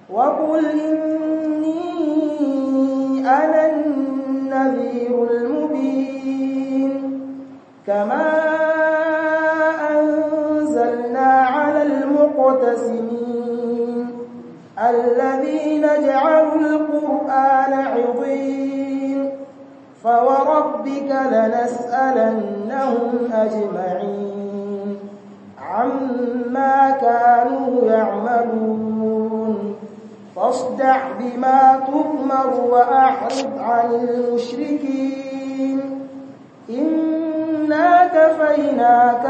وقل إني أنا النذير المبين كما أنزلنا على المقتسمين الذين جعلوا القرآن عظيم فوربك لنسألنهم أجمعين عما كانوا يعملون فاصدع بما تؤمر وأعرض عن المشركين إنا كفيناك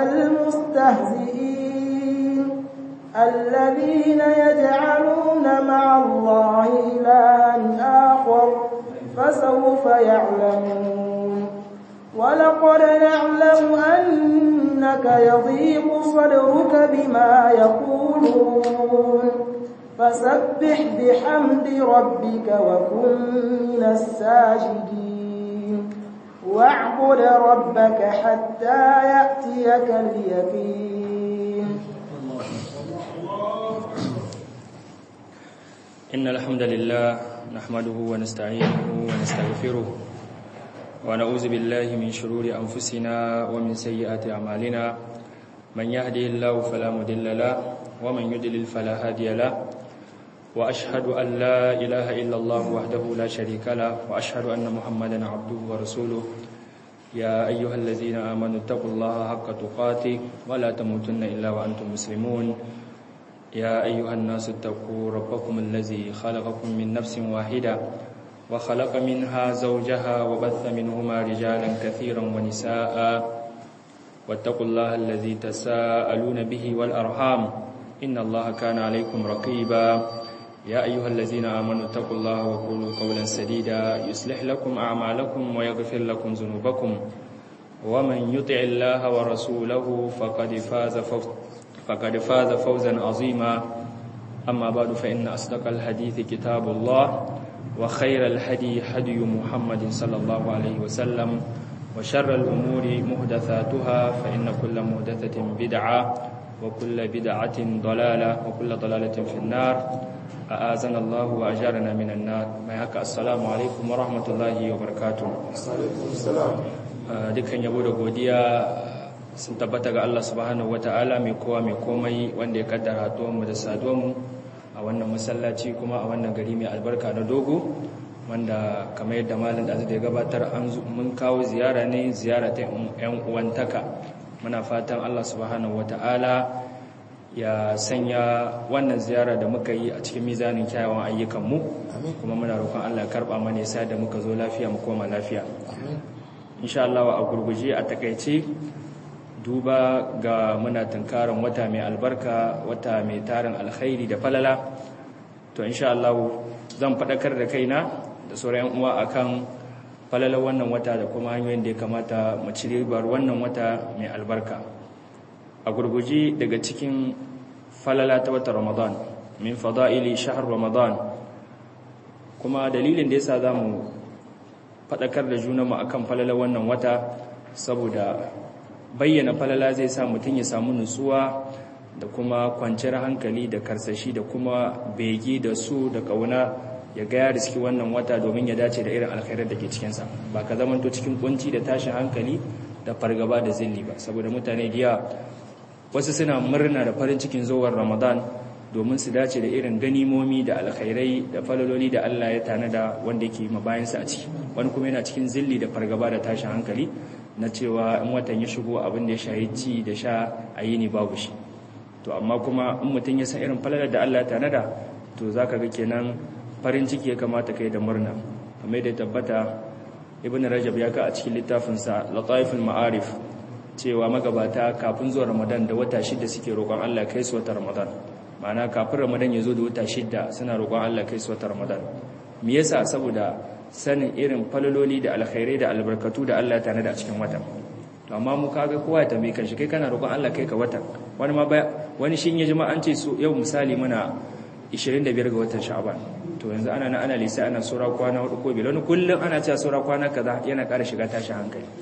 المستهزئين الذين يجعلون مع الله إلها آخر فسوف يعلمون ولقد نعلم أنك يضيق صدرك بما يقولون فسبح بحمد ربك وكن من الساجدين واعبد ربك حتى يأتيك اليقين إن الحمد لله نحمده ونستعينه ونستغفره ونعوذ بالله من شرور أنفسنا ومن سيئات أعمالنا من يهده الله فلا مضل له ومن يضلل فلا هادي له وأشهد أن لا إله إلا الله وحده لا شريك له وأشهد أن محمدا عبده ورسوله يا أيها الذين آمنوا اتقوا الله حق تقاته ولا تموتن إلا وأنتم مسلمون يا أيها الناس اتقوا ربكم الذي خلقكم من نفس واحدة وخلق منها زوجها وبث منهما رجالا كثيرا ونساء واتقوا الله الذي تساءلون به والأرحام إن الله كان عليكم رقيبا يا أيها الذين آمنوا اتقوا الله وقولوا قولا سديدا يصلح لكم أعمالكم ويغفر لكم ذنوبكم ومن يطع الله ورسوله فقد فاز فوز فقد فاز فوزا عظيما أما بعد فإن أصدق الحديث كتاب الله وخير الهدي هدي محمد صلى الله عليه وسلم وشر الأمور محدثاتها فإن كل محدثة بدعة وكل بدعة ضلالة وكل ضلالة في النار أعاذنا الله وأجارنا من النار ما هكا السلام عليكم ورحمة الله وبركاته dukkan yabo da godiya sun tabbata ga Allah subhanahu wata'ala mai kowa mai komai wanda ya kaddara mu da saduwanmu a wannan masallaci kuma a wannan gari mai albarka na dogo wanda kamar yadda malin da ya gabatar an mun kawo ziyara ne ziyara ta yan uwantaka muna fatan Allah subhanahu wata'ala ya sanya wannan ziyara da muka yi a cikin mizanin kyawawan ayyukanmu kuma muna roƙon Allah ya karɓa mana ya da muka zo lafiya mu koma lafiya insha Allah a gurguje a takaice duba ga muna tunkarin wata mai albarka wata mai tarin alkhairi da falala to insha Allah zan faɗakar da kaina da sauran uwa akan falalar wannan wata da kuma hanyoyin da ya kamata mu ci ribar wannan wata mai albarka a gurguje daga cikin falala ta wata ramadan min fada'ili shahar ramadan kuma dalilin da yasa zamu faɗakar da junanmu akan falalar wannan wata saboda bayyana falala zai sa mutum ya samu nutsuwa da kuma kwanciyar hankali da karsashi da kuma bege da su da kauna ya ga ya riski wannan wata domin ya dace da irin alkhairar da ke cikinsa ba ka zamanto cikin kunci da tashin hankali da fargaba da zilli ba saboda mutane diya wasu suna murna da farin cikin zuwan ramadan domin su dace da irin ganimomi da alkhairai da falaloli da Allah ya tanada wanda yake mabayansa a ciki wani kuma yana cikin zilli da fargaba da tashin hankali na cewa in watan ya shigo abin da ya shayi ci da sha a yi ne babu shi to amma kuma in mutum ya san irin falalar da Allah ya tanada to za ka ga kenan farin ciki ya kamata kai da murna kamar da tabbata ibn rajab ya ka a cikin littafinsa lataiful ma'arif cewa magabata kafin zuwa ramadan da wata shida suke roƙon Allah kai su wata ramadan ma'ana kafin ramadan ya zo da wata shida suna roƙon Allah kai su wata ramadan me yasa saboda sanin irin falaloli da alkhairai da albarkatu da Allah ya tanada a cikin watan to amma mu kaga kowa ya tambaye kanshi kai kana roƙon Allah kai ka watan wani ma ba wani shin ya jima an ce so yau misali muna 25 ga watan Sha'ban to yanzu ana nan ana lisa ana sura kwana hudu ko biyar wani kullum ana cewa sura kwana kaza yana ƙara shiga tashin hankali to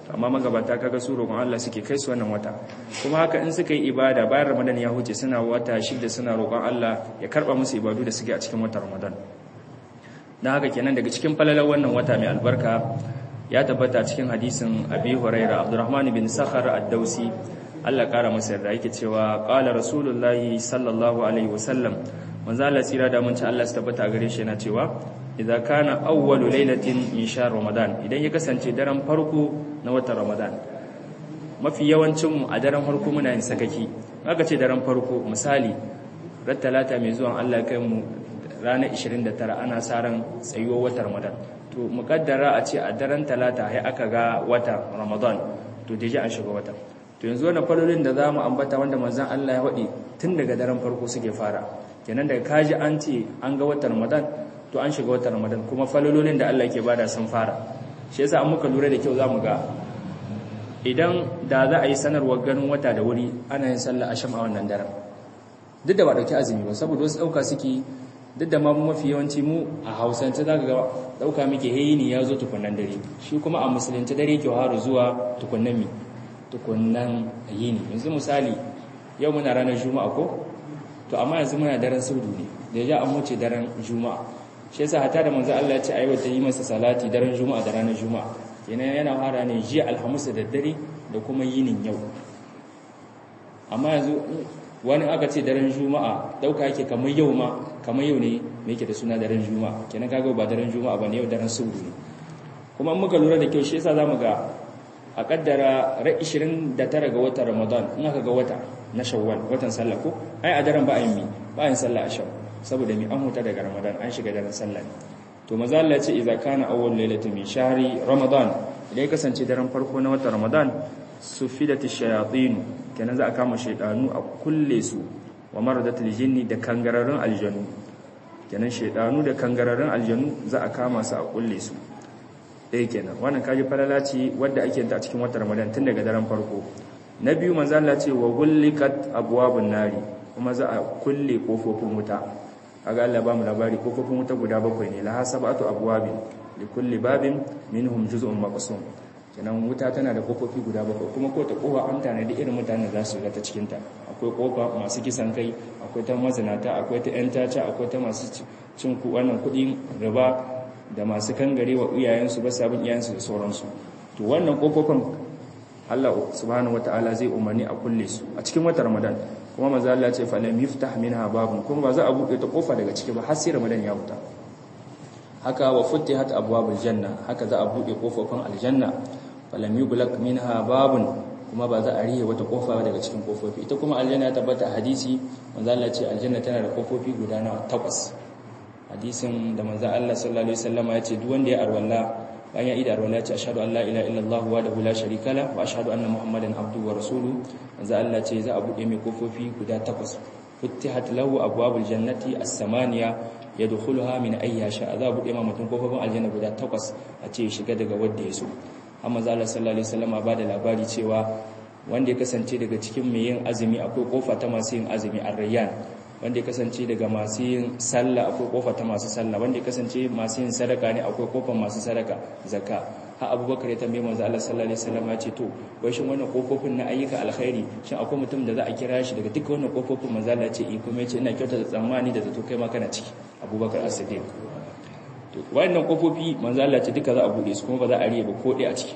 amma magabata kaga su roƙon Allah suke kai su wannan wata kuma haka in suka yi ibada bayan Ramadan ya huce suna wata shida suna roƙon Allah ya karba musu ibadu da suke a cikin watan Ramadan dan haka kenan daga cikin falalar wannan wata mai albarka ya tabbata cikin hadisin Abi Huraira Abdurrahman bin Sakhar ad-Dausi Allah kara masa yarda yake cewa qala rasulullahi sallallahu alaihi wasallam manzo Allah tsira da mun ci Allah su tabbata gare shi yana cewa idza kana awwalu lailatin min shahr ramadan idan ya kasance daren farko na watan ramadan mafi yawancin mu a daren farko muna yin sakaki aka ce daren farko misali ran talata mai zuwan Allah kai mu ranar 29 ana sa ran tsayuwar watan ramadan to mukaddara a ce a daren talata sai aka ga watan ramadan to deje an shiga watan to yanzu wannan falolin da zamu ambata wanda manzon Allah ya wadi tun daga daren farko suke fara kenan daga kaji an ce an ga watan ramadan to an shiga watan ramadan kuma falololin da Allah ke bada sun fara shi yasa an muka lura da kyau zamu ga idan da za a yi sanarwar ganin wata da wuri ana yin sallah asham a wannan daren duk da ba dauki azumi ba saboda wasu dauka suke duk da ma mafi yawanci mu a hausance zaka ga dauka muke heyi ne ya zo tukunnan dare shi kuma a musulunci dare ke haru zuwa tukunnan mi tukunnan yini yanzu misali yau muna ranar juma'a ko to amma yanzu muna daren saudu ne da ya an wuce daren juma'a shi yasa hata da manzo Allah ya ce ayi wata yi masa salati daren juma'a da ranar juma'a kenan yana fara ne jiya alhamis da daddare da kuma yinin yau amma yanzu wani aka ce daren juma'a dauka yake kamar yau ma kamar yau ne me yake da suna daren juma'a kenan kaga ba daren juma'a bane yau daren saudu ne kuma muka lura da kyau shi yasa zamu ga a kaddara ra 29 ga watan Ramadan in aka ga wata na Shawwal watan sallah ko ai a daren ba a yi ba yin sallah a shawwal saboda mi an huta daga Ramadan an shiga daren sallah ne to maza Allah ya ce idza kana awwal lailatin min shahri Ramadan idan ya kasance daren farko na watan Ramadan sufidat ash-shayatin kenan za a kama shaydanu a kulle su wa maradatul jinni da kangararrun aljanu kenan shaydanu da kangararrun aljanu za a kama su a kulle su ɗaya kenan wannan kaji falala ce wadda ake ta a cikin watan Ramadan tun daga daren farko na biyu manzo Allah ce wa gullikat abwabun nari kuma za a kulle kofofin wuta kaga Allah ba mu labari kofofin wuta guda bakwai ne la hasabatu abwabin li kulli babin minhum juz'un maqsum kenan wuta tana da kofofi guda bakwai kuma ko ta kofa an tana da irin mutanen da za su ga ta cikin ta akwai kofa masu kisan kai akwai ta mazinata akwai ta yan tace akwai ta masu cin ku wannan kudin riba da masu kangare wa iyayensu ba sabon iyayensu da sauransu to wannan kofofin Allah subhanahu wataala zai umarni a kulle su a cikin watan Ramadan kuma manzo Allah ce falam yuftah minha babun kuma ba za a bude ta kofa daga ciki ba har sai Ramadan ya huta haka wa futihat abwabul janna haka za a bude kofofin aljanna falam yuglaq minha babun kuma ba za a rihe wata kofa daga cikin kofofi ita kuma aljanna ya tabbata hadisi manzo Allah ce aljanna tana da kofofi guda na takwas hadisin da manzo Allah sallallahu alaihi wasallama ya ce duk wanda ya arwalla bayan ida arwala ya ce ashhadu an la ilaha illallah wahdahu la sharika la wa ashhadu anna muhammadan abduhu wa rasuluhu manzo Allah ce za a bude mai kofofi guda takwas futihat lahu abwabul jannati as-samaniya yadkhuluha min ayyi sha za a bude ma mutum kofofin aljanna guda takwas a ce shiga daga wanda ya so amma manzo Allah sallallahu alaihi wasallam ba da labari cewa wanda ya kasance daga cikin mai yin azumi akwai kofa ta masu yin azumi ar-rayyan wanda ya kasance daga masu yin sallah akwai kofa ta masu sallah wanda ya kasance masu yin sadaka ne akwai kofar masu sadaka zakka ha abubakar ya tambaye manzo Allah sallallahu alaihi wasallam ya ce to wai shin wannan kofofin na ayyuka alkhairi shin akwai mutum da za a kira shi daga duka wannan kofofin manzo Allah ya ce eh kuma ya ce ina kyauta da tsammani da zato kai ma kana ciki abubakar as-siddiq to wannan kofofi manzo Allah ya ce duka za a bude su kuma ba za a riye ba ko dai a ciki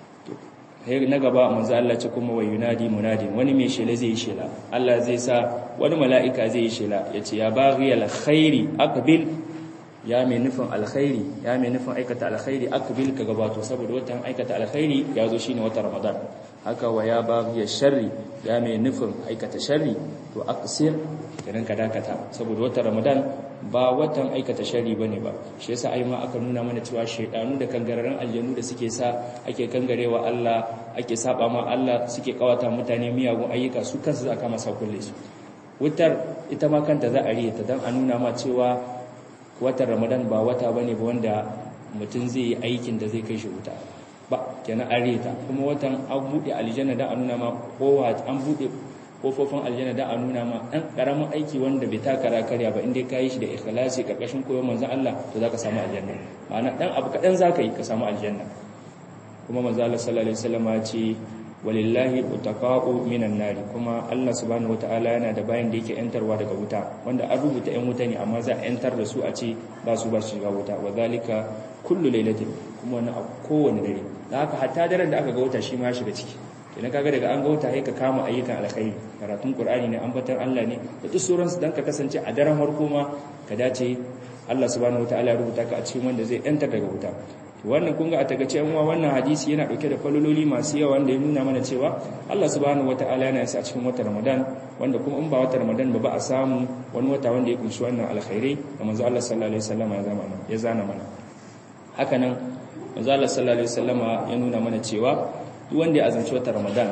sai na gaba manzo Allah ce kuma wa yunadi munadin wani mai shela zai yi shela Allah zai sa wani mala'ika zai yi shela yace ya baghi alkhairi aqbil ya mai nufin alkhairi ya mai nufin aikata alkhairi aqbil ka gabato saboda watan aikata alkhairi ya zo shine watan Ramadan haka wa ya baghi sharri ya mai nufin aikata sharri to aqsir kiran ka dakata saboda watan Ramadan ba watan aikata shari bane ba shi yasa ai ma aka nuna mana cewa shaydanu da kangararan aljanu da suke sa ake kangarewa Allah ake saba ma Allah suke kawata mutane miyagun ayyuka su kansu aka masa kulle su wutar ita ma kanta za a riye ta dan a nuna ma cewa watan Ramadan ba wata bane ba wanda mutum zai yi aikin da zai kai shi wuta ba kenan an riye ta kuma watan an bude aljanna dan a nuna ma kowa an bude kofofin aljanna da a nuna ma ɗan ƙaramin aiki wanda bai takara karya ba inda ka yi shi da ikhlasi ƙarƙashin koyon manzan Allah to za ka samu aljanna ma'ana ɗan abu kaɗan za ka yi ka samu aljanna kuma manzo Allah sallallahu alaihi wasallam ya ce walillahi utaqa'u minan nari kuma Allah subhanahu wataala yana da bayan da yake yantarwa daga wuta wanda an rubuta yan wuta ne amma za a yantar da su a ce ba su ba shiga wuta wa zalika kullu lailatin kuma wani a kowane dare da haka hatta daren da aka ga wuta shi ma ya shiga ciki kenan kaga daga an ga wuta sai ka kama ayyukan alkhairi karatun qur'ani ne ambatar Allah ne da duk sauransu dan ka kasance a daren farko ma ka dace Allah subhanahu wataala ya rubuta ka a cikin wanda zai yantar daga wuta wannan kun ga a tagace yan wannan hadisi yana dauke da falololi masu yawa wanda ya nuna mana cewa Allah subhanahu wataala yana yasa a cikin watan Ramadan wanda kuma in ba watan Ramadan ba ba a samu wani wata wanda ya kunshi wannan alkhairai da manzo Allah sallallahu alaihi wasallam ya zama ya zana mana haka nan manzo Allah sallallahu alaihi wasallam ya nuna mana cewa duk wanda ya azumci watan Ramadan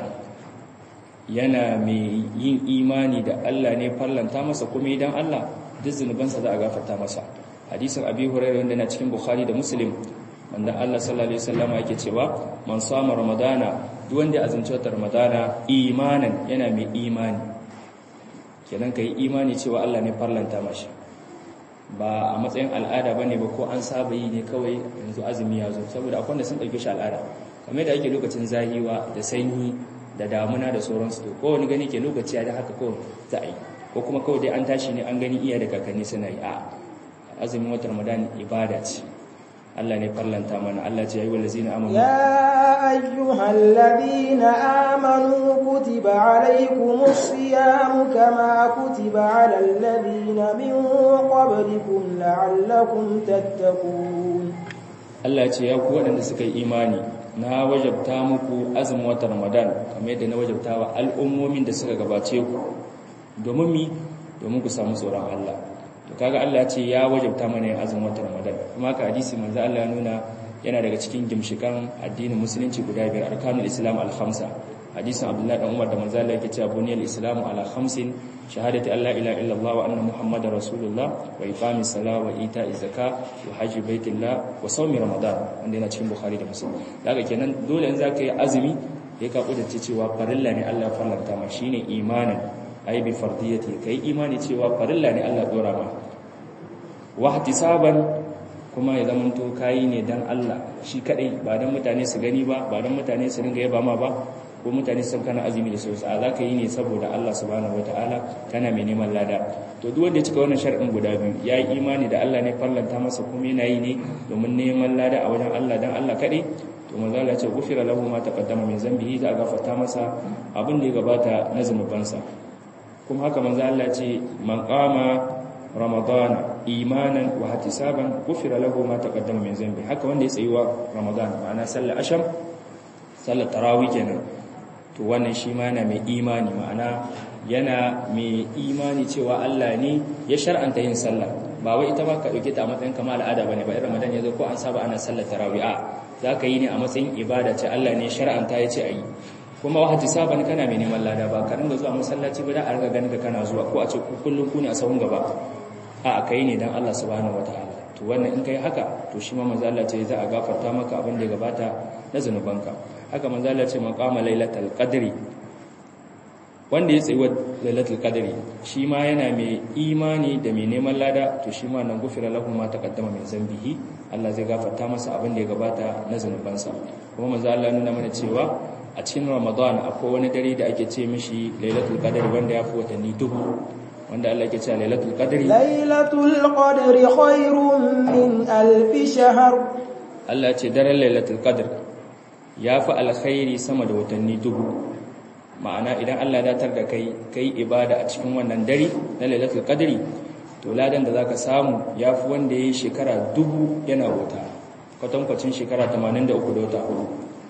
yana mai yin imani da Allah ne fallanta masa kuma idan Allah duk zunubansa za a gafarta masa hadisin Abi Hurairah wanda na cikin Bukhari da Muslim wanda Allah sallallahu alaihi wasallam yake cewa man sama ramadana duk wanda ya azumci watan ramadana imanan yana mai imani kenan kai imani cewa Allah ne farlanta mashi ba a matsayin al'ada bane ba ko an saba yi ne kawai yanzu azumi ya zo saboda akwai wanda sun dauke shi al'ada kamar da ake lokacin zahiwa da sanyi da damuna da sauransu to ko wani gani ke lokaci da haka ko za a yi ko kuma kawai dai an tashi ne an gani iya da kakanni suna yi a azumin watan ramadan ibada ce Allah ne farlanta mana Allah ce ya yi wa lazina amanu ya ayyuhal ladina amanu kutiba alaykumus siyamu kama kutiba alal ladina min qablikum la'allakum tattaqun Allah ce ya ku waɗanda suka yi imani na wajabta muku azumin watan Ramadan kamar yadda na wajabta wa al'ummomin da suka gabace ku domin mi domin ku samu tsoron Allah to kaga Allah ya ce ya wajabta mana yin azumin watan Ramadan kuma ka hadisi manzo Allah ya nuna yana daga cikin gimshikan addinin musulunci guda biyar arkanul islam al-khamsa hadisin Abdullah dan Umar da manzo Allah yake cewa buniyal islamu ala khamsin shahadati an la ilaha illallah wa anna muhammadar rasulullah wa iqamis salat wa ita'iz zakat wa hajji baitillah wa sawmi ramadan wanda yana cikin bukhari da muslim daga kenan dole in zaka yi azumi ya ka kudurce cewa farilla ne Allah ya farlanta ma shine imanin ai bi fardiyati kai imani cewa farilla ne Allah dora ma wa ihtisaban kuma ya zama to kai ne dan Allah shi kadai ba dan mutane su gani ba ba dan mutane su ringa yaba ma ba ko mutane sun kana azumi da sosai a zaka yi ne saboda Allah subhanahu wataala kana mai neman lada to duk wanda ya cika wannan sharɗin guda biyu ya yi imani da Allah ne farlanta masa kuma yana yi ne domin neman lada a wajen Allah dan Allah kadai to manzo Allah ya ce gufira lahu ma taqaddama min zambihi za a gafarta masa abin da ya gabata na zanubansa kuma haka manzo Allah ce man qama ramadana imanan wa ihtisaban gufira lahu ma taqaddama min zambi haka wanda ya tsayuwa ramadan ma'ana sallar asham sallar tarawih kenan to wannan shi ma yana mai imani ma'ana yana mai imani cewa Allah ne ya shar'anta yin sallah ba wai ita ba ka dauke ta a matsayin kamar al'ada bane ba irin ramadan yazo ko an saba ana sallar tarawih a zaka yi ne a matsayin ibada ce Allah ne shar'anta ya ce ayi kuma wahati saban kana mai neman lada ba ka dinga zuwa masallaci ba da a riga ganin ka kana zuwa ko a ce kullun ku ne a sahun gaba a kai ne dan Allah subhanahu wataala to wannan in kai haka to shi ma manzo Allah ce za a gafarta maka abin da ya gabata na zanubanka haka manzo Allah ce maqama lailatul qadri wanda ya tsayi lailatul qadri shi ma yana mai imani da mai neman lada to shi ma nan gufira lahu ma taqaddama min zambihi Allah zai gafarta masa abin da ya gabata na zanubansa kuma manzo Allah nuna mana cewa a cikin Ramadan akwai wani dare da ake ce mishi lailatul qadri wanda ya fi watanni dubu wanda Allah ke cewa lailatul qadri lailatul qadri khairun min alf shahr Allah ya ce daren lailatul qadr ya fi alkhairi sama da watanni dubu ma'ana idan Allah ya datar da kai kai ibada a cikin wannan dare na lailatul qadri to ladan da zaka samu yafi wanda yayi shekara dubu yana wuta kwatankwacin shekara 83 da wata hudu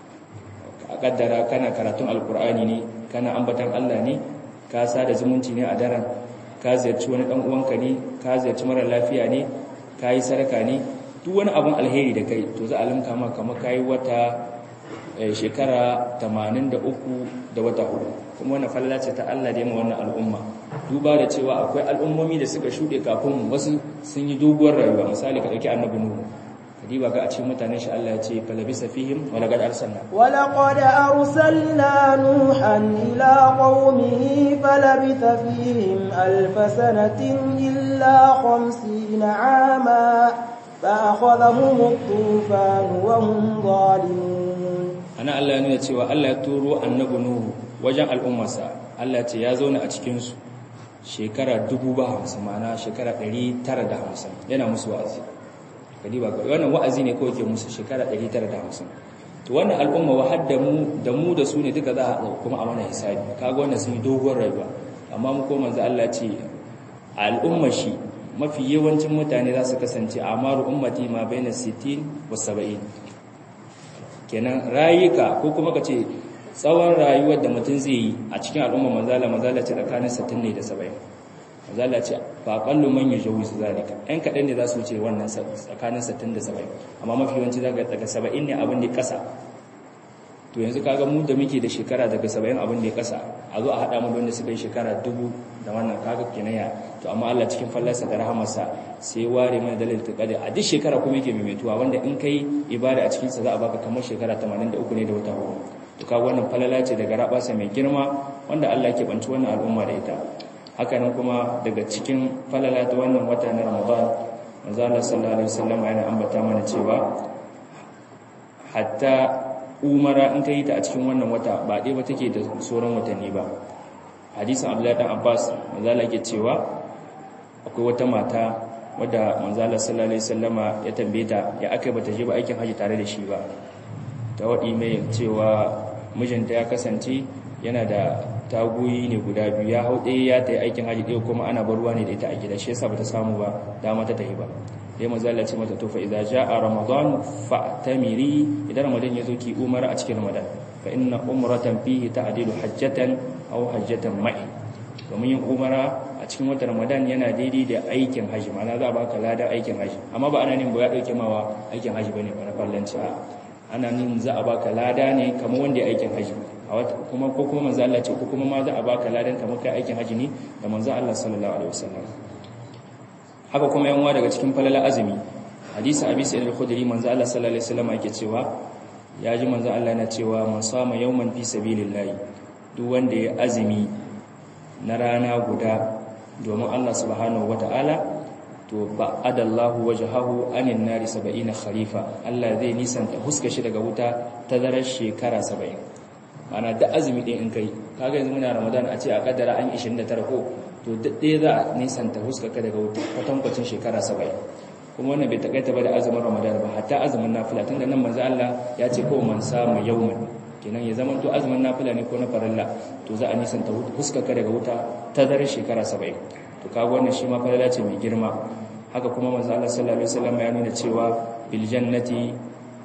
a kaddara kana karatun alkur'ani ne kana ambatan Allah ne ka sada zumunci ne a daren ka ziyarci wani dan uwanka ne ka ziyarci mara lafiya ne ka yi sadaka ne duk wani abun alheri da kai to za a limka maka kamar kai wata shekara 83 da wata hudu kuma wannan falla ce ta Allah da yamma wannan al'umma duba da cewa akwai al'ummomi da suka shuɗe kafin wasu sun yi doguwar rayuwa misali ka ɗauki annabi nuhu kadiba ga a cikin mutanen shi Allah ya ce falabisa fihim wa laqad arsalna wa laqad arsalna nuhan ila qaumihi falabitha fihim alf sanatin illa 50 ama fa akhadhahum at-tufan wa hum zalimun ana Allah ya nuna cewa Allah ya turo annabi Nuhu wajen al'ummarsa Allah ya ce ya zauna a cikin su shekara 50 ma'ana shekara 950 yana musu wa'azi kadi ba wannan wa'azi ne kawai ke musu shekara 950 to wannan al'umma wa hadda mu da mu da su ne duka za a kuma a mana hisabi kaga wannan sun yi dogon rayuwa amma mu ko manzo Allah ce al'umma shi mafi yawancin mutane za su kasance amaru ummati ma baina 60 wa 70 kenan rayuka ko kuma ka ce tsawon rayuwar da mutum zai yi a cikin al'umma manzala manzala ce tsakanin 60 ne da 70 manzala ce ba kallu man yi jawi su zalika ɗan kaɗan ne za su wuce wannan tsakanin 60 da 70 amma mafi yawanci za ga daga 70 ne abin da ƙasa to yanzu kaga mu da muke da shekara daga 70 abin da ya ƙasa a zo a haɗa mu wanda suka yi shekara dubu da wannan kaga kinaya to amma Allah cikin fallarsa da rahamarsa sai ware mana dalil taqadi a duk shekara kuma yake maimaituwa wanda in kai ibada a cikin sa za a baka kamar shekara 83 ne da wata hudu to kaga wannan falala ce daga rabasa mai girma wanda Allah yake banci wannan al'umma da ita haka nan kuma daga cikin falala ta wannan wata na Ramadan manzo Allah sallallahu alaihi wasallam yana ambata mana cewa hatta umara in kai ta a cikin wannan wata ba dai ba take da sauran watanni ba hadisin abdullahi dan abbas manzala yake cewa akwai wata mata wadda manzala sallallahu alaihi wasallama ya tambaye ta ya aka bata je ba aikin haji tare da shi ba ta wadi mai cewa mijinta ya kasance yana da taguyi ne guda biyu ya hau ɗaya ya ta yi aikin haji ɗaya kuma ana bar ruwa ne da ita a gida shi yasa bata samu ba dama ta tafi ba sai manzala ce mata to fa idza jaa ramadan fa'tamiri idan ramadan ya zo ki umara a cikin ramadan fa inna umratan fihi ta'dilu hajjatan aw hajjatan ma'i domin yin umara a cikin watan ramadan yana daidai da aikin haji ma'ana za a baka ladan aikin haji amma ba ana nin ba ya dauke mawa aikin haji bane ba na fallanci a ana nin za a baka lada ne kamar wanda ya aikin haji a wata kuma ko kuma manzo Allah ce ko kuma ma za a baka ladan kamar kai aikin haji ne da manzo Allah sallallahu alaihi wasallam haka kuma yan daga cikin falala azumi hadisi abi sa'id al-khudri manzo Allah sallallahu alaihi wasallam yake cewa ya ji manzo Allah yana cewa man sama yawman fi sabilillah duk wanda ya azumi na rana guda domin Allah subhanahu wata'ala to ba adallahu wajhahu anin nari 70 kharifa Allah zai nisanta huska shi daga wuta ta zarar shekara 70 ana da azumi din in kai kaga yanzu muna Ramadan a ce a kaddara an 29 ko to ɗaya za a nisanta huska ka daga wuta kwatankwacin shekara 70 kuma wannan bai takaita ba da azumin Ramadan ba hatta azumin nafila tunda nan manzo Allah ya ce ko man samu yawman kenan ya zama to azumin nafila ne ko na farilla to za a nisanta huskaka daga wuta ta dare shekara 70 to kaga wannan shi ma farilla ce mai girma haka kuma manzo Allah sallallahu alaihi wasallam ya nuna cewa bil jannati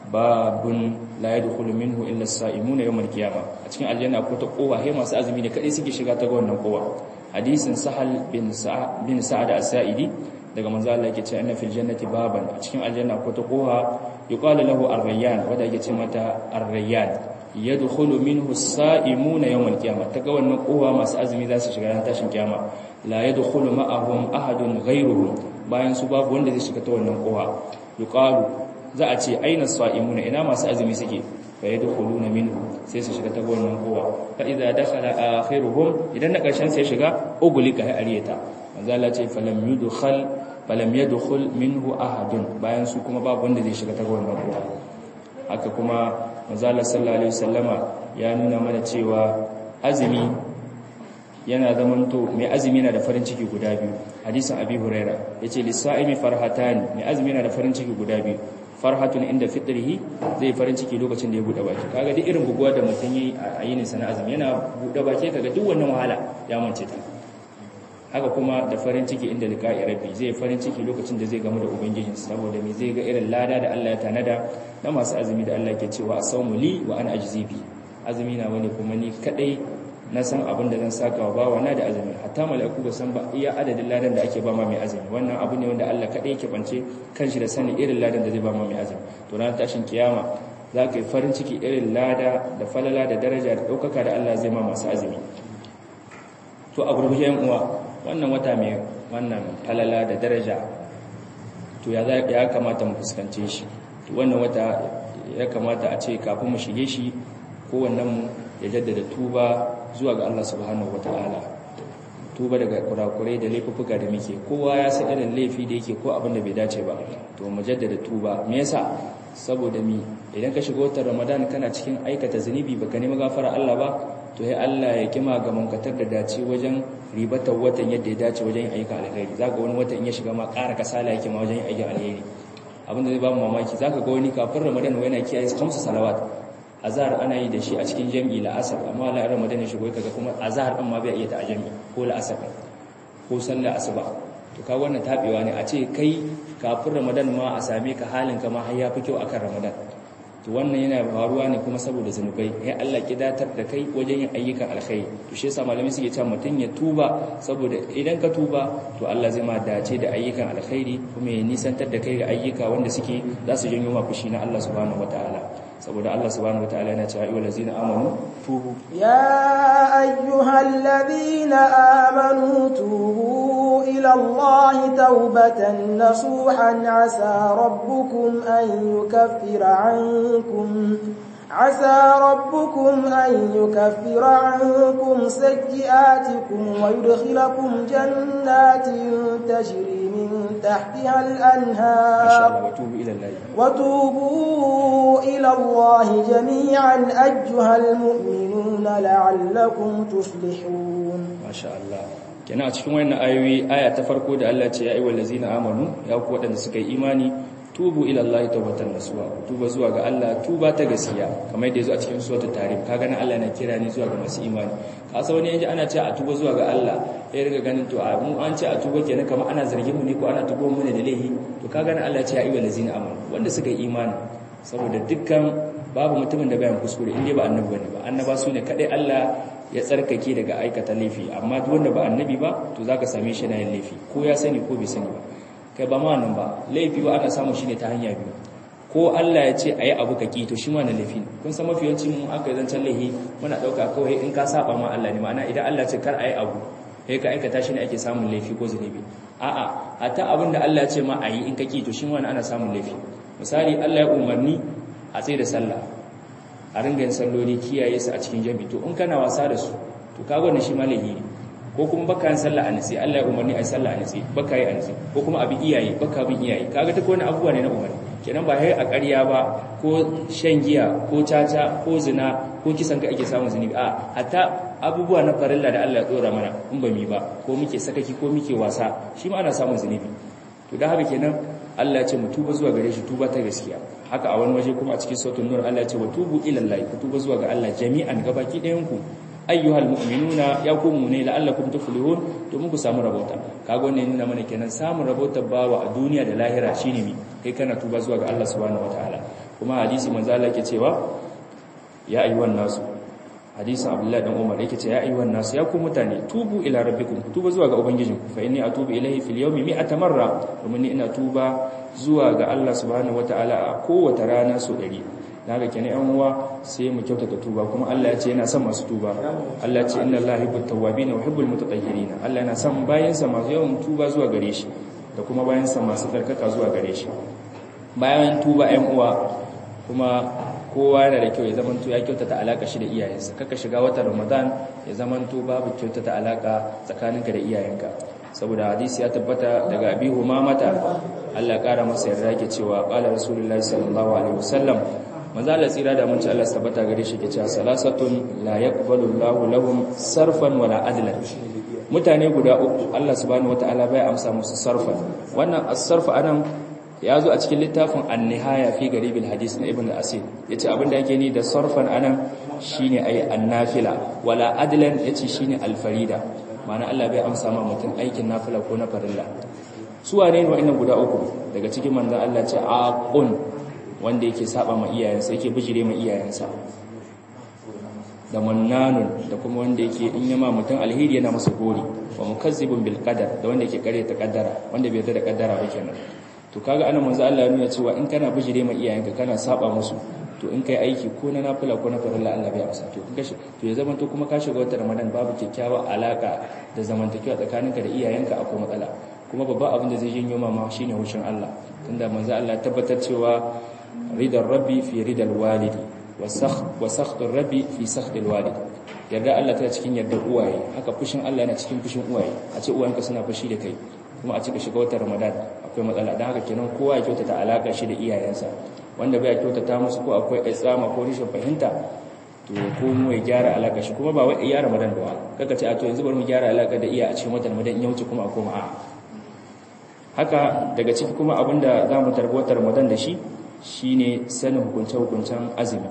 babun la yadkhulu minhu illa as-sa'imuna yawm al-qiyamah a cikin aljanna ko ta kowa he masu azumi ne kadai suke shiga ta ga wannan kowa hadisin sahal bin sa'ad bin sa'ad as-sa'idi daga manzo Allah yake cewa inna fil jannati baban a cikin aljanna ko ta kowa yuqalu lahu ar-rayyan wanda yake ce mata ar-rayyan yadkhulu minhu as-sa'imuna yawm al-qiyamah ta ga wannan kowa masu azumi za su shiga ran tashin kiyama la yadkhulu ma'ahum ahadun ghayruhum bayan su babu wanda zai shiga ta wannan kowa yuqalu za a ce aina as-sa'imuna ina masu azumi suke fa yadkhuluna minhu sai su shiga ta wannan kowa fa idza dakhala akhiruhum idan na karshen sai shiga ugulika hay ariyata manzo Allah ce falam yudkhal falam yadkhul minhu ahadun bayan su kuma babu wanda zai shiga ta wannan kowa haka kuma manzo Allah sallallahu alaihi wasallama ya nuna mana cewa azumi yana zamanto mai azumi yana da farin ciki guda biyu hadisin abi huraira yace lis-sa'imi farhatani mai azumi yana da farin ciki guda biyu farhatun inda fitrihi zai farin ciki lokacin da ya bude baki kaga duk irin buguwa da mutum yi a yinin sana azumi yana bude baki kaga duk wannan wahala ya mance ta haka kuma da farin ciki inda liqa'i rabbi zai farin ciki lokacin da zai gamu da ubangijin saboda me zai ga irin lada da Allah ya tanada na masu azumi da Allah ke cewa asawmu li wa ana ajzi bi azumi na wani kuma ni kadai na san abin da zan saka wa bawa na da azumi hatta mala'iku ba san ba iya adadin ladan da ake ba ma mai azumi wannan abu ne wanda Allah kadai yake bance kanshi da sanin irin ladan da zai ba ma mai azumi to ran tashin kiyama za ka yi farin ciki irin lada da falala da daraja da ɗaukaka da Allah zai ma masu azumi to a gurguje yan uwa wannan wata mai wannan falala da daraja to ya ya kamata mu fuskance shi to wannan wata ya kamata a ce kafin mu shige shi kowannen mu ya jaddada tuba zuwa ga Allah subhanahu wata'ala tuba daga kurakurai da laifuffuka da muke kowa ya san irin laifi da yake ko abin da bai dace ba to mu jaddada tuba me yasa saboda mi idan ka shiga watan ramadan kana cikin aikata zunubi baka nemi gafara Allah ba to ya Allah ya kima ga munkatar da dace wajen ribatar watan yadda ya dace wajen yin ayyukan alheri zaka wani watan ya shiga ma ƙara kasala yake ma wajen yin ayyukan alheri abin da zai ba mu mamaki zaka ga wani kafin ramadan wai yana kiyaye kamsu salawat azhar ana yi da shi a cikin jami'i la asar amma la ramadan ya shigo kaga kuma azhar din ma bai iya ta a jami'i ko la asar ko sallar asuba to ka wannan tabewa ne a ce kai kafin ramadan ma a same ka halin ka ma har ya fi kyau akan ramadan to wannan yana faruwa ne kuma saboda zanubai ya Allah kidatar da kai wajen yin ayyukan alkhairi to shi yasa malamai suke cewa mutun ya tuba saboda idan ka tuba to Allah zai ma dace da ayyukan alkhairi kuma ya nisantar da kai ga ayyuka wanda suke za su janyo ma fushi na Allah subhanahu wataala saboda Allah subhanahu wataala yana cewa ayyuhal ladzina amanu tubu ya ayyuhal ladzina amanu tubu ila Allah tawbatan nasuhan asa rabbukum an yukaffira ankum عسى ربكم أن يكفر عنكم سيئاتكم ويدخلكم جنات تجري من تحتها الأنهار وتوبوا إلى الله وتوبوا إلى الله جميعا أيها المؤمنون لعلكم تفلحون ما شاء الله kenan a cikin wannan ayoyi aya ta farko da Allah ce ya ayyuhal ladzina amanu ya ku wadanda suka yi imani tubu ila Allah tawbatan nasuha tuba zuwa ga Allah tuba ta gaskiya kamar yadda yazo a cikin suratul tarim kaga nan Allah na kira ni zuwa ga masu imani kasa wani yaji ana cewa a tuba zuwa ga Allah ya riga ganin to a mu an ce a tuba kenan kamar ana zargin mu ne ko ana tuba mu ne da laifi to kaga nan Allah ya ce ya ayyuhal ladzina amanu wanda suka yi imani saboda dukkan babu mutumin da bayan kuskure inda ba annabi bane ba annaba su ne kadai Allah ya tsarkake daga aikata laifi amma duk wanda ba annabi ba to zaka same shi na yin laifi ko ya sani ko bai sani ba kai ba ma nan ba laifi ba ana samu shine ta hanya biyu ko Allah ya ce ayi abu kaki to shi ma na laifi kun san mafi yawancin mun aka zancan laifi muna dauka kawai in ka saba ma Allah ne ma'ana idan Allah ce kar ayi abu sai ka aikata shi ne ake samun laifi ko zunubi a'a hatta abin da Allah ya ce ma ayi in kaki to shi ma ana samun laifi misali Allah ya umarni a tsaye da sallah a ringa yin salloli kiyaye su a cikin jami'i to in kana wasa da su to ka gwada shi ma laifi ne ko kuma baka yin sallah a nasi Allah ya umarni a yi sallah a nasi baka yi a nasi ko kuma abin iyaye baka bin iyaye kaga ta wani abubuwa ne na umarni kenan ba hai a ƙarya ba ko shan giya ko caca ko zina ko kisan ka ake samun zunubi a hatta abubuwa na farilla da Allah ya dora mana in ba mi ba ko muke sakaki ko muke wasa shi ma ana samun zunubi to dan haka kenan Allah ya ce mu tuba zuwa gare shi tuba ta gaskiya haka a wani waje kuma a cikin sautin nur Allah ya ce wa tubu ila Allah ku tuba zuwa ga Allah jami'an gabaki ɗayan ku ayyuhal mu'minuna ya ku mu'mini la'allakum tuflihun domin ku samu rabota kaga wannan nuna mana kenan samun rabota bawa a duniya da lahira shine mi kai kana tuba zuwa ga Allah subhanahu wataala kuma hadisi manzo Allah yake cewa ya ayyuhan nasu hadisin Abdullah dan Umar yake cewa ya ayyuhan nasu ya ku mutane tubu ila rabbikum tuba zuwa ga ubangijinku fa inni atubu ilayhi fil yawmi mi'ata marra domin ni ina tuba zuwa ga Allah subhanahu wataala a kowace rana so 100 daga kenan yan uwa sai mu kyautata tuba kuma Allah ya ce yana son masu tuba Allah ya ce inna Allaha yuhibbut tawwabin wa yuhibbul mutatahhirin Allah yana son bayansa masu yawan tuba zuwa gare shi da kuma bayansa masu tsarkaka zuwa gare shi bayan tuba yan uwa kuma kowa yana da kyau ya zamanto ya kyautata alaka shi da iyayensa kaka shiga watan Ramadan ya zamanto babu kyautata alaka tsakaninka da iyayenka saboda hadisi ya tabbata daga Abi Humamata Allah ya kara masa yarda yake cewa qala rasulullahi sallallahu alaihi wasallam manzo Allah tsira da mun ci Allah tabbata gare shi ke cewa salasatun la yaqbalu Allahu lahum sarfan wala adlan mutane guda uku Allah subhanahu wataala bai amsa musu sarfan wannan as-sarf anan ya zo a cikin littafin an-nihaya fi garibil hadis na ibn al-asir yace abinda yake ni da sarfan anan shine ayi an-nafila wala adlan yace shine al-farida ma'ana Allah bai amsa ma mutum aikin nafila ko na farilla su wane ne wa'annan guda uku daga cikin manzon Allah ce aqun wanda yake saba ma iyayensa yake bijire ma iyayensa da mannanun da kuma wanda yake in yama mutum alheri yana masa gori wa mukazzibun bil qadar da wanda yake kare ta kaddara wanda bai yarda da kaddara ba kenan to kaga anan manzo Allah ya nuna cewa in kana bijire ma iyayenka kana saba musu to in kai aiki ko na nafila ko na farilla Allah bai amsa to kaga to ya zama to kuma ka shiga wata Ramadan babu kyakkyawar alaka da zamantakewa tsakaninka da iyayenka akwai matsala kuma babban abin da zai janyo mama shine hushin Allah tunda manzo Allah ya tabbatar cewa ridar rabbi fi ridal walidi wa sakhtar rabbi fi sakhtil walid yarda Allah ta cikin yardar uwaye haka fushin Allah yana cikin fushin uwaye a ce uwayenka suna fushi da kai kuma a cika shiga watan Ramadan akwai matsala dan haka kenan kowa ya kyautata alaka shi da iyayensa wanda bai kyautata musu ko akwai tsama ko rashin fahimta to ya komo ya gyara alaka shi kuma ba wai iya ramadan da wa kaka ce a to yanzu bari mu gyara alaka da iya a cikin watan ramadan in ya wuce kuma a koma a haka daga ciki kuma abinda za mu tarbi ramadan da shi shine sanin hukunce-hukuncen azumi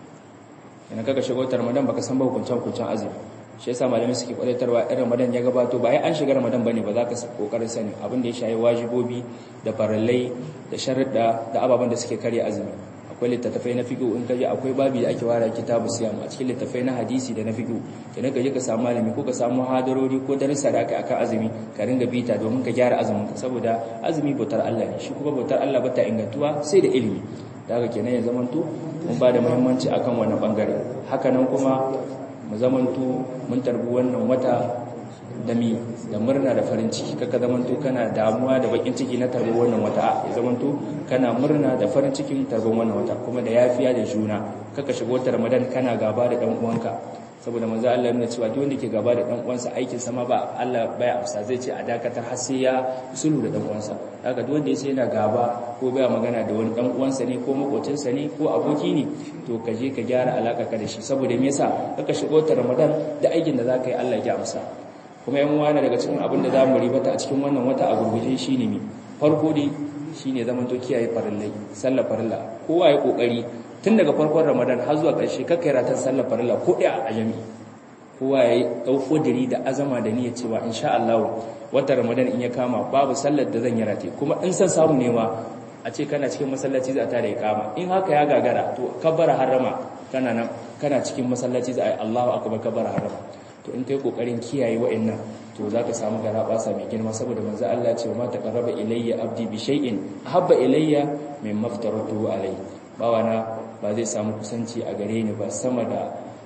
yana kaka shiga watan ramadan baka san ba hukunce-hukuncen azumi shi yasa malamai suke kwadatarwa in ramadan ya gabato ba ai an shiga ramadan bane ba za ka kokarin sani abin da ya shayi wajibobi da farallai da sharuɗa da ababen da suke karya azumi akwai littattafai na fiqh in kaje akwai babi da ake wara kitabu siyam a cikin littattafai na hadisi da na fiqh kenan kaje ka samu malami ko ka samu hadarori ko darussa da aka akan azumi ka ringa bita domin ka gyara azumin ka saboda azumi bautar Allah ne shi kuma bautar Allah bata ingantuwa sai da ilimi da haka kenan ya zamanto mun ba da muhimmanci akan wannan bangare haka nan kuma mu zamanto mun tarbi wannan wata da mi da murna da farin ciki kaka zamanto kana damuwa da bakin ciki na tarbi wannan wata ya zamanto kana murna da farin cikin tarbin wannan wata kuma da yafiya da juna kaka shigo ta ramadan kana gaba da dan uwanka saboda manzo Allah yana cewa duk wanda ke gaba da dan uwansa aikin sa ma ba Allah baya amsa zai ce a dakatar har sai ya sulhu da dan uwansa haka duk wanda yace yana gaba ko baya magana da wani dan uwansa ne ko makocinsa ne ko aboki ne to ka je ka gyara alaka ka da shi saboda me yasa kaka shigo ta Ramadan da aikin da zaka yi Allah ya amsa kuma yan uwana daga cikin abin da zamu ribata a cikin wannan wata a gurguje shine mi farko dai shine zaman to kiyaye farillai sallar farilla kowa ya kokari tun daga farkon ramadan har zuwa ƙarshe kakka yi ratan sallar farilla ko ɗaya a jami kowa ya yi ɗauko diri da azama da niyyar cewa insha Allah wata ramadan in ya kama babu sallar da zan yi rate kuma in san samu nema a ce kana cikin masallaci za ta da ya kama in haka ya gagara to kabbara harama kana nan kana cikin masallaci za a yi Allahu akbar kabbara harama to in kai kokarin kiyaye wa'annan to zaka samu garabasa mai girma saboda manzo Allah ya ce ma taqarraba ilayya abdi bi shay'in ahabba ilayya mimma aftaratu alayhi bawana ba zai samu kusanci a gare ni ba sama da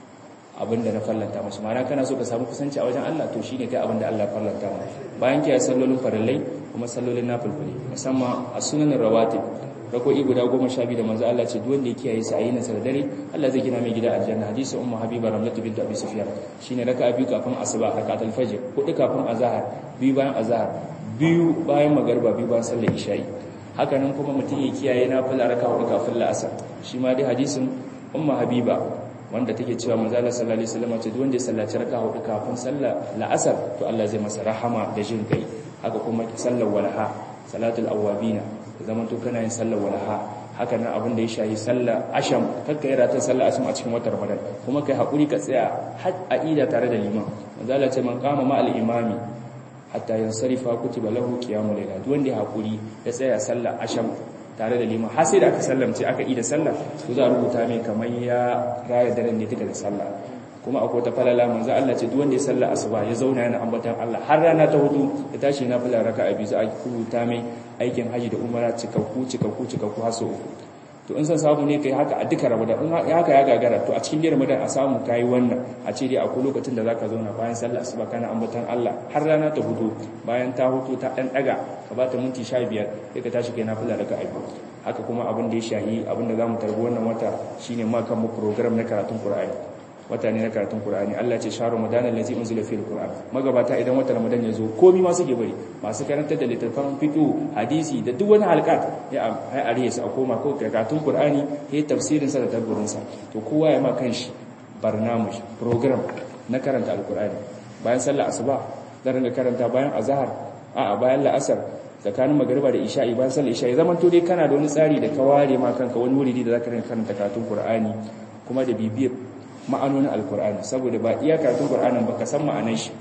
abin da na fallanta masu mana kana so ka samu kusanci a wajen Allah to shine kai abin da Allah fallanta ma bayan kiyaye sallolin farillai kuma sallolin nafilfili musamman a sunanin rawatib rako'i guda goma sha biyu da manzo Allah ce duk wanda ya kiyaye sa ayi nasar dare Allah zai gina mai gida aljanna hadisi ummu habiba ramlatu bint abi sufyan shine raka'a biyu kafin asuba rakatul fajr hudu kafin azhar biyu bayan azhar biyu bayan magariba biyu bayan sallar isha'i haka nan kuma mutum ya kiyaye nafila raka hudu kafin la'asar shi ma dai hadisin umma habiba wanda take cewa manzo Allah sallallahu alaihi wasallam ce duk wanda ya sallaci raka hudu kafin sallar la'asar to Allah zai masa rahama da jin kai haka kuma sallar walaha salatul awabina zaman to kana yin sallar walaha haka nan abin da ya shayi sallar asham kakka yi ratan sallar asham a cikin watan ramadan kuma kai hakuri ka tsaya har a'ida tare da liman manzo Allah ce man qama ma al-imami hatta yansarifa kutiba lahu qiyamul layl duk wanda ya hakuri ya tsaya sallar asham tare da liman har sai da aka sallamce aka yi da sallah to za a rubuta mai kamar ya raya daren ne duka da sallah kuma akwai ta falala manzo Allah ce duk wanda ya sallar asuba ya zauna yana ambatan Allah har rana ta hudu ya tashi na fila raka'a biyu za a rubuta mai aikin haji da umara cikakku cikakku cikakku har sau uku to in san samu ne kai haka a duka ramadan in haka ya gagara to a cikin dai ramadan a samu kai wannan a ce dai akwai lokacin da zaka zauna bayan sallar asuba kana ambatan Allah har rana ta hudu bayan ta hutu ta dan daga ka bata minti 15 sai ka tashi kai nafila daga aibu haka kuma abin da ya shahi abin da zamu tarbi wannan wata shine ma kan mu program na karatun Qur'ani wata ne na karatun Qur'ani Allah ce sharu ramadan allazi unzila fil Qur'an magabata idan wata ramadan ya zo komai ma suke bari masu karantar da littattafan fiqh hadisi da duk wani halqat ya ai ariye su a koma ko karatun Qur'ani ya tafsirin sa da tadabburin sa to kowa ya ma kanshi barnamij program na karanta alqur'ani bayan sallar asuba zan ringa karanta bayan azhar a bayan la'asar tsakanin magariba da isha'i bayan sallar isha'i zaman to dai kana da wani tsari da ka ware ma kanka wani wuri da zaka ringa karanta karatun Qur'ani kuma da bibiyar ma'anonin alkur'ani saboda ba iya karatun qur'anin ba ka san ma'anar shi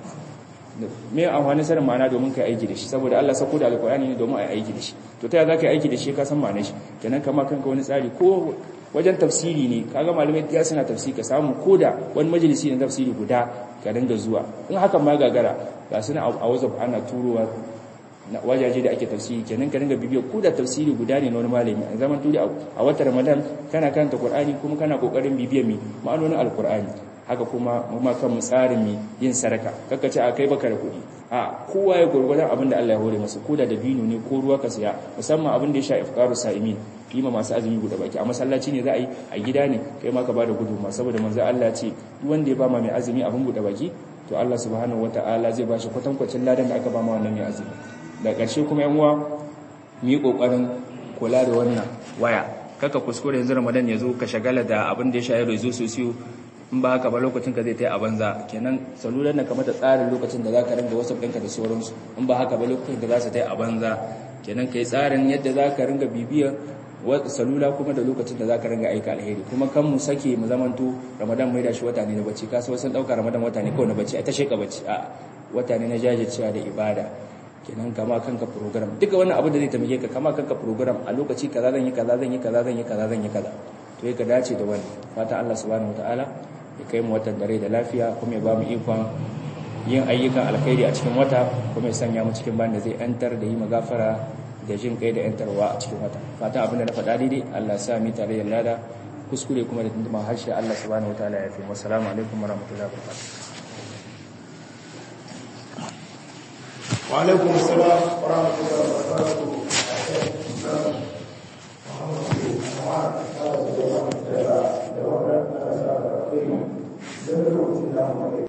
me amfani sanin ma'ana domin kai aiki da shi saboda Allah sako da alkur'ani ne domin ai aiki da shi to ta za ka yi aiki da shi ka san ma'anar shi kenan kama kanka wani tsari ko wajen tafsiri ne kaga malamai ya suna tafsiri ka samu koda wani majalisi na tafsiri guda ka dinga zuwa in hakan ma gagara ga suna a WhatsApp ana turowa na wajaje da ake tafsiri kenan ka dinga bibiyo ko da tafsiri guda ne na wani malami a zaman turi a watan Ramadan kana karanta Qur'ani kuma kana kokarin bibiyar mi ma'anonin Al-Qur'ani haka kuma mu kan mu tsarin mi yin sadaka kaka ce a kai baka da kuɗi a kowa ya gurgurdan abin da Allah ya hore masa ko da dabino ne ko ruwa ka siya musamman abin da ya sha iftaru sa'imin kima masu azumi guda baki a masallaci ne za a yi a gida ne kai ma ka bada gudunma saboda manzo Allah ce duk wanda ya ba ma mai azumi abin guda baki to Allah subhanahu wataala zai ba shi kwatankwacin ladan da aka ba ma wannan mai azumi da ƙarshe kuma yan uwa mu yi ƙoƙarin kula da wannan waya kaka kuskure yanzu ramadan ya zo ka shagala da abin da ya shayi rezo sosiyo in ba haka ba lokacin ka zai ta yi a banza kenan salular na kamata tsarin lokacin da za ka ringa wasu ɗinka da sauransu in ba haka ba lokacin da za su ta yi a banza kenan ka yi tsarin yadda za ka ringa bibiyar salula kuma da lokacin da za ka ringa aika alheri kuma kan mu sake mu zamanto ramadan mai da shi wata ne na bacci kasu wasu ɗauka ramadan wata ne kawai na bacci a ta sheka bacci a wata ne na jajircewa da ibada kenan kama kanka program duka wannan abu da zai taimake ka kama kanka program a lokaci kaza zan yi kaza zan yi kaza zan yi kaza zan yi kaza to ka dace da wannan fata Allah subhanahu wataala ya kai mu watan dare da lafiya kuma ya ba mu ikon yin ayyukan alkhairi a cikin wata kuma ya sanya mu cikin banda zai yantar da yi magafara da jin kai da yantarwa a cikin wata fata abin da na faɗa daidai Allah sa mi tare da lada kuskure kuma da tunduma harshe Allah subhanahu wataala ya fi mu assalamu alaikum warahmatullahi wabarakatuh وعليكم السلام ورحمة الله وبركاته